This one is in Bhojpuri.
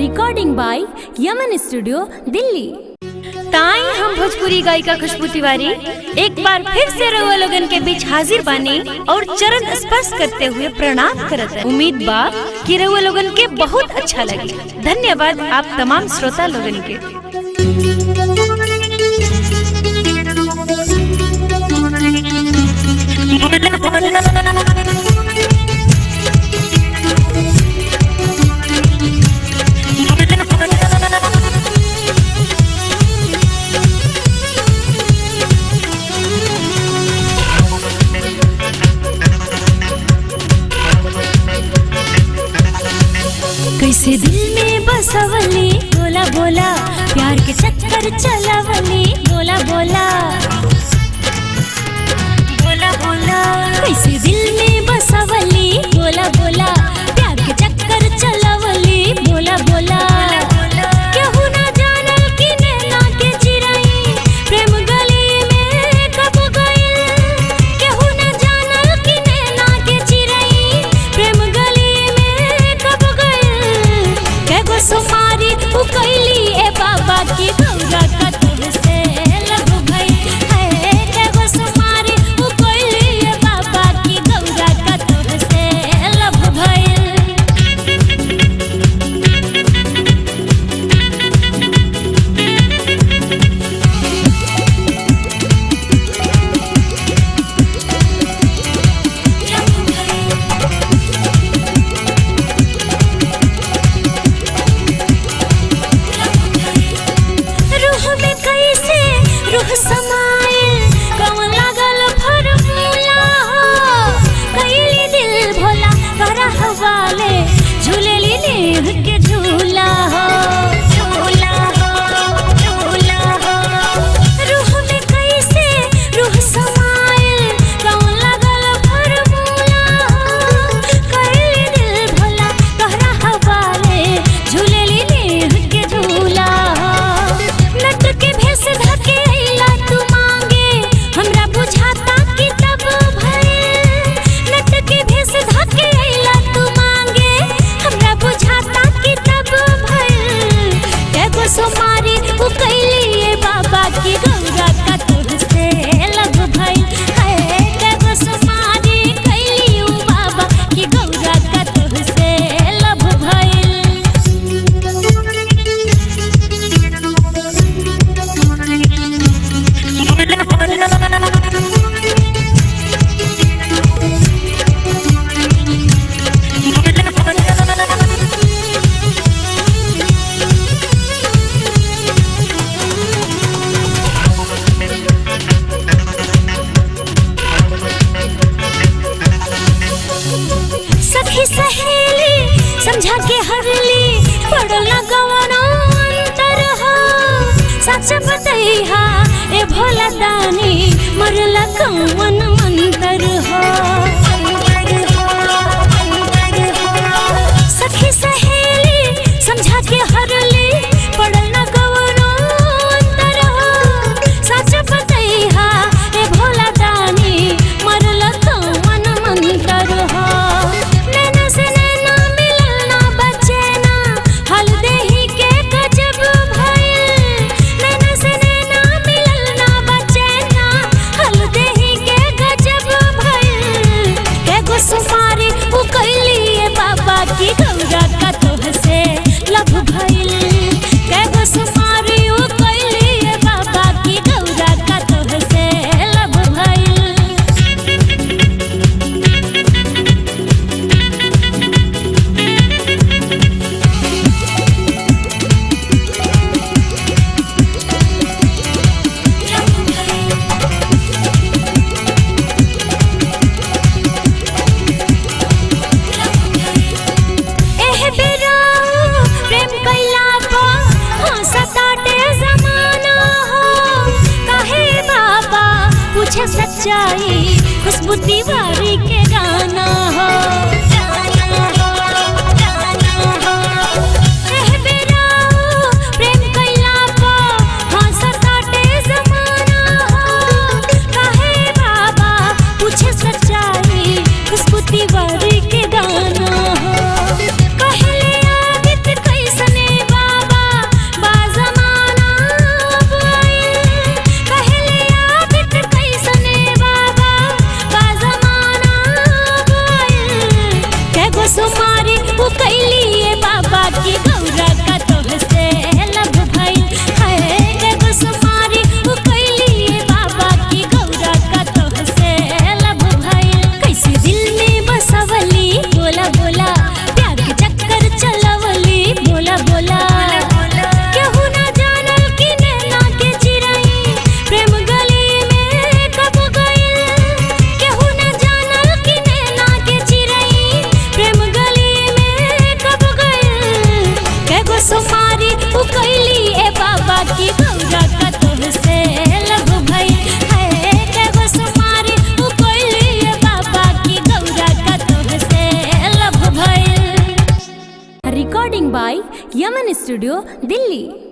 Recording by Yaman studio Delhi ताई हम भोजपुरी गायिका खुशबू तिवारी एक बार फिर से रउआ लोगन के बीच हाजिर बानी और चरण स्पर्श करते हुए प्रणाम करत हैं। उम्मीद बा कि रउआ लोगन के बहुत अच्छा लगे धन्यवाद आप तमाम श्रोता लोगन के कैसे दिल में बसवली बोला बोला प्यार के चक्कर चलावली बोला बोला बोला बोला कैसे दिल में बसवली बोला बोला प्यार के चक्कर चलावली बोला बोला केहू ना जानल कि नैना के चिरई प्रेम गली में कब गइल केहू ना जानल कि नैना के चिरई प्रेम गली में कब गइल केगो सुमारी उ कैली ए बाबा की गौरा का तुझसे लग भई है केगो सुमारी उ कैली ए बाबा की गौरा का तुझसे लग भइल रूह में कैसे रूह समाइल कौन लागल फरमूला हो कैली दिल भोला कर हवाले झूलेली नेह के झूला हो झूला हो झूला हो रूह में कैसे रूह समाइल कौन लागल फरमूला हो कैली दिल भोला कर हवाले झूलेली नेह के झूला हो नट के भेस धके अइला तू मांगे हमरा बुझाता कि तब भइल नट के भेस धके अइला तू मांगे हमरा बुझाता कि तब भइल केगो सोमारी उ कैली ए बाबा की गौरा का तुझसे लग भइल है केगो सोमारी कैली उ बाबा की गौरा का तुझसे लग भइल सखी सहेली समझा के हरली पड़ला गवनो अंतर हो सच बतैहा ए भोला दानी मरला कौन मंतर हो सखी सहेली समझा के हरली पड़ला गवनो अंतर हो सच बतैहा ए भोला दानी मरला कौन मंतर हो नैना से नैना मिलल ना बचे ना हल देही के गजब भइल नैना से नैना मिलल ना बचे ना हल देही के गजब भइल केगो सुमारी उ कैली ए बाबा की गौरा का तोहसे लभ भइल केगो सुमारी उ कैली ए बाबा की गौरा का तोहसे लभ भइल एह बेरा प्रेम कैला पो हंसताटे जमाना हो काहे बाबा पूछे सच्चाई खुशबू तिवारी के गाना हो एह बेरा प्रेम कैला पो हंसताटे जमाना हो काहे बाबा पूछे सच्चाई खुशबू तिवारी के गाना हो कहले आदित कैसने गो सुमारी उ कैली ए बाबा की गौरा का तुमसे लभ भई है के गो सुमारी उ कैली ए बाबा की गौरा का तुमसे लभ भई recording by Yaman studio Delhi